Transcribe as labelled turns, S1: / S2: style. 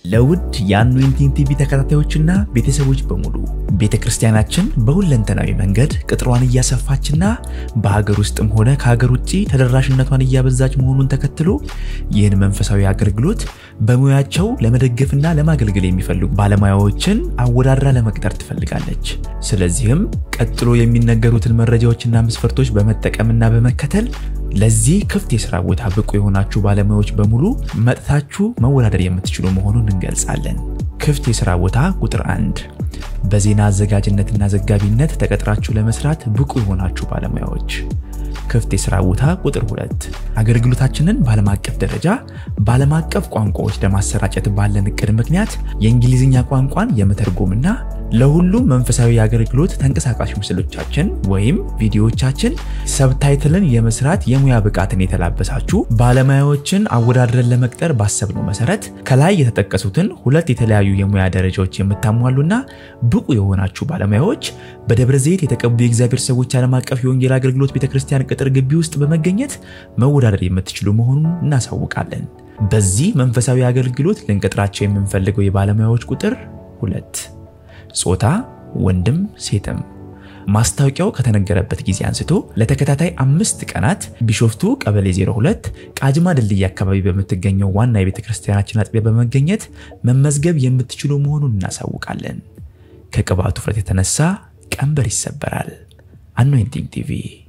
S1: ለውድ የአኖይንቲንግ ቲቪ ተከታታዮችና ቤተሰቦች በሙሉ ቤተ ክርስቲያናችን በሁለንተናዊ መንገድ ቅጥሯን እያሰፋችና በሀገር ውስጥም ሆነ ከሀገር ውጭ ተደራሽነቷን እያበዛች መሆኑን ተከትሎ ይህን መንፈሳዊ አገልግሎት በሙያቸው ለመደገፍና ለማገልገል የሚፈልጉ ባለሙያዎችን አወዳድራ ለመቅጠር ትፈልጋለች። ስለዚህም ቀጥሎ የሚነገሩትን መረጃዎችና መስፈርቶች በመጠቀምና በመከተል ለዚህ ክፍት የሥራ ቦታ ብቁ የሆናችሁ ባለሙያዎች በሙሉ መጥታችሁ መወዳደር የምትችሉ መሆኑን እንገልጻለን። ክፍት የሥራ ቦታ ቁጥር አንድ በዜና አዘጋጅነትና ዘጋቢነት ተቀጥራችሁ ለመስራት ብቁ የሆናችሁ ባለሙያዎች። ክፍት የሥራ ቦታ ቁጥር ሁለት አገልግሎታችንን በዓለም አቀፍ ደረጃ በዓለም አቀፍ ቋንቋዎች ለማሰራጨት ባለን እቅድ ምክንያት የእንግሊዝኛ ቋንቋን የመተርጎምና ለሁሉም መንፈሳዊ አገልግሎት ተንቀሳቃሽ ምስሎቻችን ወይም ቪዲዮዎቻችን ሰብታይትልን የመስራት የሙያ ብቃትን የተላበሳችሁ ባለሙያዎችን አወዳድረን ለመቅጠር ባሰብነው መሰረት ከላይ የተጠቀሱትን ሁለት የተለያዩ የሙያ ደረጃዎች የምታሟሉና ብቁ የሆናችሁ ባለሙያዎች በደብረ ዘይት የተቀቡ የእግዚአብሔር ሰዎች ዓለም አቀፍ የወንጌል አገልግሎት ቤተክርስቲያን ቅጥር ግቢ ውስጥ በመገኘት መወዳደር የምትችሉ መሆኑን እናሳውቃለን። በዚህ መንፈሳዊ አገልግሎት ልንቀጥራቸው የምንፈልገው የባለሙያዎች ቁጥር ሁለት ጾታ ወንድም ሴትም። ማስታወቂያው ከተነገረበት ጊዜ አንስቶ ለተከታታይ አምስት ቀናት ቢሾፍቱ ቀበሌ 02 ቃጅማ ድልድይ አካባቢ በምትገኘው ዋና የቤተ ክርስቲያናችን አጥቢያ በመገኘት መመዝገብ የምትችሉ መሆኑን እናሳውቃለን። ከቅባቱ ፍረት የተነሳ ቀንበር ይሰበራል። አኖይንቲንግ ቲቪ